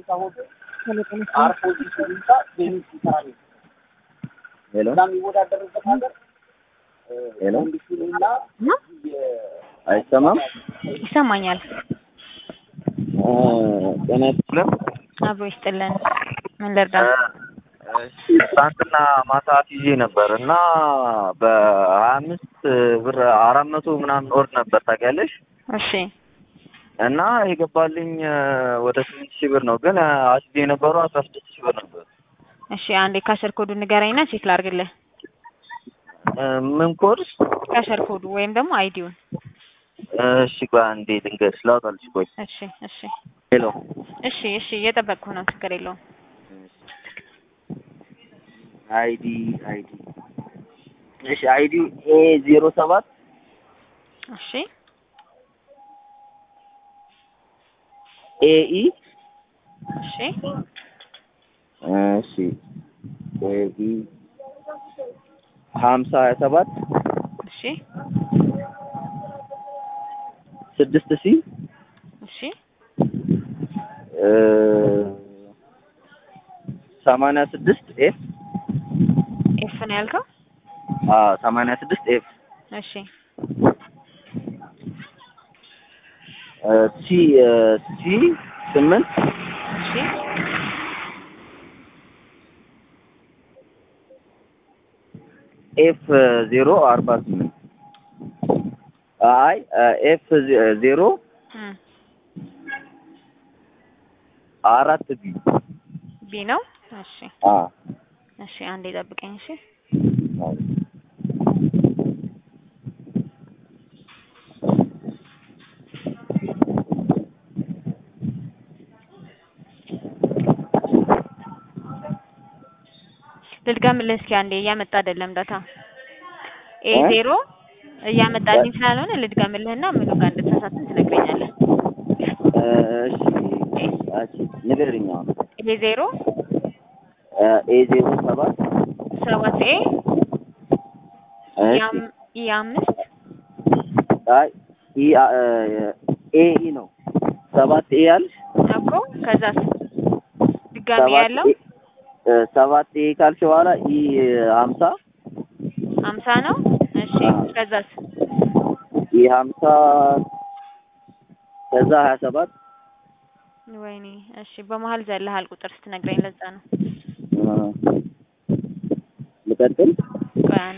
አርፎ ሲሰሩታ ቴኒስ ይሰራል ሄሎ እና የሚወዳደርበት ሀገር ሄሎ ኮንዲሽንና አይሰማም? ይሰማኛል። እ ጤና ይስጥልን። አብሮ ይስጥልን። ምን ልርዳ? እሺ ትናንትና ማታ ይዤ ነበር እና በሀያ አምስት ብር አራት መቶ ምናምን ወርድ ነበር ታውቂያለሽ? እሺ እና የገባልኝ እ ወደ ስምንት ሺህ ብር ነው፣ ግን አስቤ የነበረው አስራ ስድስት ሺህ ብር ነበር። እሺ፣ አንዴ ካሸር ኮዱ ንገረኝና ቼክ ላድርግልህ። እ ምን ኮድ? ካሸር ኮዱ ወይም ደግሞ አይዲውን። እሺ ቆይ አንዴ ልንገርሽ፣ ላውጣልሽ። ቆይ እሺ እሺ ሄሎ እሺ እሺ፣ እየጠበቅኩ ነው። ችግር የለውም። አይዲ አይዲ እሺ አይዲ ኤ ዜሮ ሰባት እሺ ኤኢ እሺ እሺ ኤኢ ሀምሳ ሀያ ሰባት እሺ ስድስት ሺ እሺ እ ሰማንያ ስድስት ኤፍ ኤፍ ነው ያልከው? አዎ ሰማንያ ስድስት ኤፍ እሺ እ ሲ እ ሲ ስምንት እሺ ኤፍ ዜሮ አርባ ስምንት አይ ኤፍ ዜሮ እም አራት ቢ ቢ ነው። እሺ አ እሺ፣ አንዴ ጠብቀኝ። እሺ ልድገምልህ እስኪ አንዴ። እያመጣ አይደለም ዳታ ኤ እ? ዜሮ እያመጣልኝ ስላልሆነ ልድገምልህና ምኑ ጋር እንደተሳሳትን ትነግረኛለህ። እሺ አቺ ንገሪኝ አሁን ኤ ዜሮ እ ኤ ዜሮ ሰባት ሰባት ኤ እሺ ያም- ኢ አምስት አይ ኢ አ- ኤ ኢ ነው ሰባት ኤ አልሽ እኮ ከዛስ ድጋሚ ሰባት ያለው ኤ እ ሰባት ኤ ካልሽ በኋላ ኢ ሀምሳ ሀምሳ ነው። እሺ አዎ። ከዛስ ኢ ሀምሳ ከዛ ሀያ ሰባት ወይኔ እሺ በመሀል ዘለሃል ቁጥር ስትነግረኝ ለዛ ነው። እ ልቀጥል